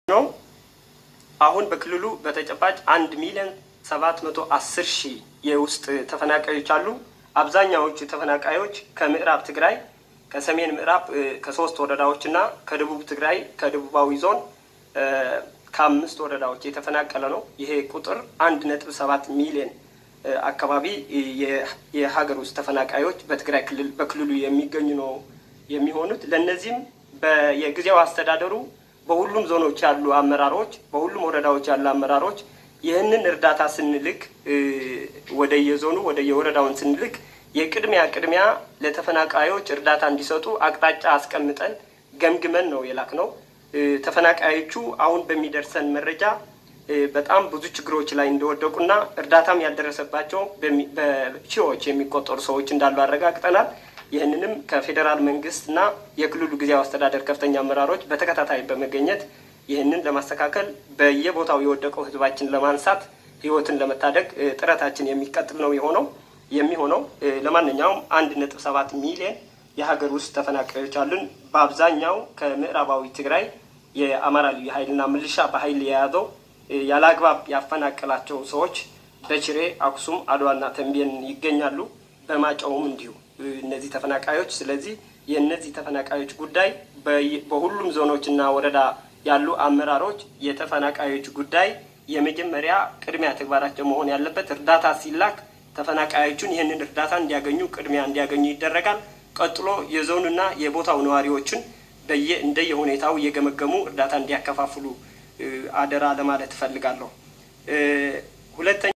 ነው። አሁን በክልሉ በተጨባጭ አንድ ሚሊዮን ሰባት መቶ አስር ሺህ የውስጥ ተፈናቃዮች አሉ። አብዛኛዎቹ ተፈናቃዮች ከምዕራብ ትግራይ ከሰሜን ምዕራብ ከሶስት ወረዳዎች እና ከደቡብ ትግራይ ከደቡባዊ ዞን ከአምስት ወረዳዎች የተፈናቀለ ነው። ይሄ ቁጥር አንድ ነጥብ ሰባት ሚሊዮን አካባቢ የሀገር ውስጥ ተፈናቃዮች በትግራይ ክልል በክልሉ የሚገኙ ነው የሚሆኑት። ለእነዚህም የጊዜያዊ አስተዳደሩ በሁሉም ዞኖች ያሉ አመራሮች፣ በሁሉም ወረዳዎች ያሉ አመራሮች ይህንን እርዳታ ስንልክ ወደ የዞኑ ወደ የወረዳውን ስንልክ የቅድሚያ ቅድሚያ ለተፈናቃዮች እርዳታ እንዲሰጡ አቅጣጫ አስቀምጠን ገምግመን ነው የላክ ነው። ተፈናቃዮቹ አሁን በሚደርሰን መረጃ በጣም ብዙ ችግሮች ላይ እንደወደቁና እርዳታም ያልደረሰባቸው በሺዎች የሚቆጠሩ ሰዎች እንዳሉ አረጋግጠናል። ይህንንም ከፌዴራል መንግስትና የክልሉ ጊዜያዊ አስተዳደር ከፍተኛ አመራሮች በተከታታይ በመገኘት ይህንን ለማስተካከል በየቦታው የወደቀው ህዝባችን ለማንሳት ህይወትን ለመታደግ ጥረታችን የሚቀጥል ነው የሆነው የሚሆነው ለማንኛውም አንድ ነጥብ ሰባት ሚሊዮን የሀገር ውስጥ ተፈናቃዮች አሉን። በአብዛኛው ከምዕራባዊ ትግራይ የአማራ ልዩ ኃይልና ምልሻ በኃይል የያዘው ያለ አግባብ ያፈናቀላቸው ሰዎች በችሬ፣ አክሱም፣ አድዋና ተንቤን ይገኛሉ። በማጫውም እንዲሁ እነዚህ ተፈናቃዮች። ስለዚህ የእነዚህ ተፈናቃዮች ጉዳይ በሁሉም ዞኖችና ወረዳ ያሉ አመራሮች የተፈናቃዮች ጉዳይ የመጀመሪያ ቅድሚያ ተግባራቸው መሆን ያለበት እርዳታ ሲላክ ተፈናቃዮቹን ይህንን እርዳታ እንዲያገኙ ቅድሚያ እንዲያገኙ ይደረጋል። ቀጥሎ የዞኑና የቦታው ነዋሪዎችን በየ እንደየ ሁኔታው እየገመገሙ እርዳታ እንዲያከፋፍሉ አደራ ለማለት እፈልጋለሁ። ሁለተኛ